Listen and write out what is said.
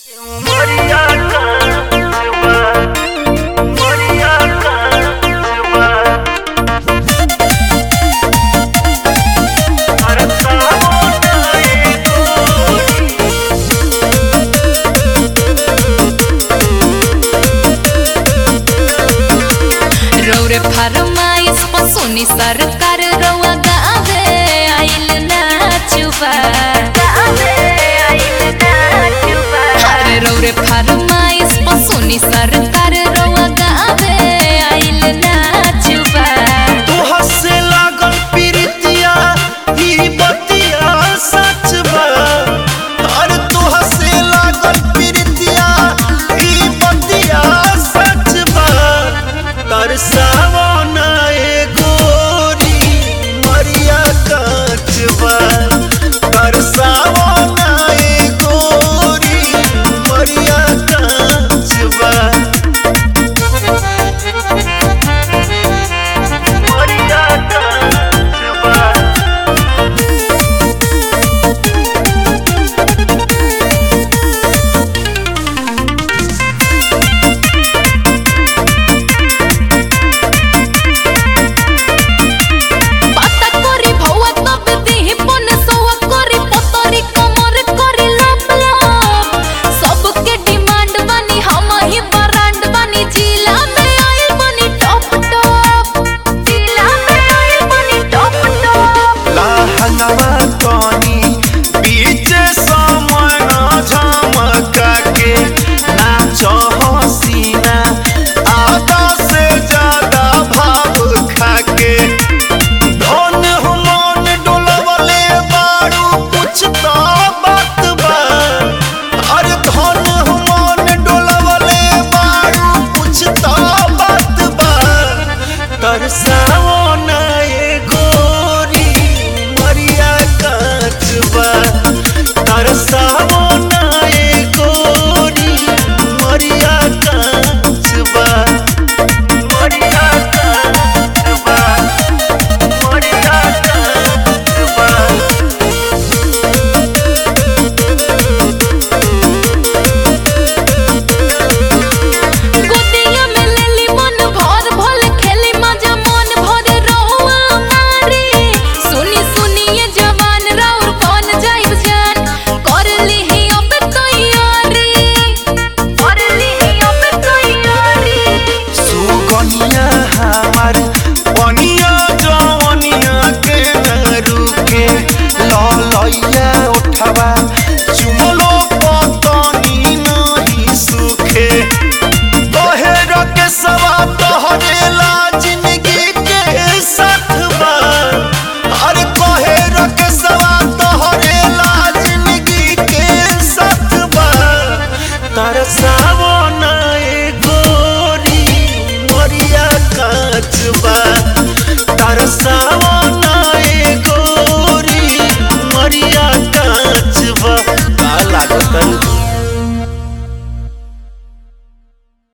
रौरे फरमाइश पसुनी सरकार रउआ गावे आइल नाचुबा अरे रौरे फरमाइश पसुनी सरकार रउआ गावे आइल नाचुबा तोहर से लागल प्रीतिया ई बतिया सच बा अरे तोहर से लागल प्रीतिया ई बतिया सच बा तरसावो ना ए गोरी मरिया काच बा तरसावो ना ए गोरी मरिया काच बा मरिया काच बा पाता करी भौआ तब देहि पन सौआ करी पतरी कमर करी लप लप सबके डिमांड बानी हम ही ब्रांड बानी जिला में आइल बानी टॉप टॉप जिला में आइल बानी टॉप टॉप लहंगवा तनी बीच समय झमका के नाच हसीना आधा से ज्यादा भाव खा के धन मन डोलवले बारू कुछ तो बात बा अरे धन मन डोलवले बारू कुछ तो बात बा तरसाओ ना ये गोरी मरिया काचबा तरसाओ ना ये गोरी मरिया काचबा मरिया काचबा मरिया काचबा गोदिया में लेली मन भर भल खेली मजा मन भर रहुआ मारी सुनी सुनिए जवान राउर कौन जाइब जान कर लीही अब तैयारी कर लीही अब तैयारी सुगनिया हमार पनिया जवनिया के न रुके ललैया उठवा चुमलो पतनी नहीं सुखे तोहेर के सवा तोहरेला जिंदगी के साथवा अरे तोहेर के सवा तोहरेला जिंदगी के साथवा तरसावो ना ए गोरी मरिया काचबा तरसा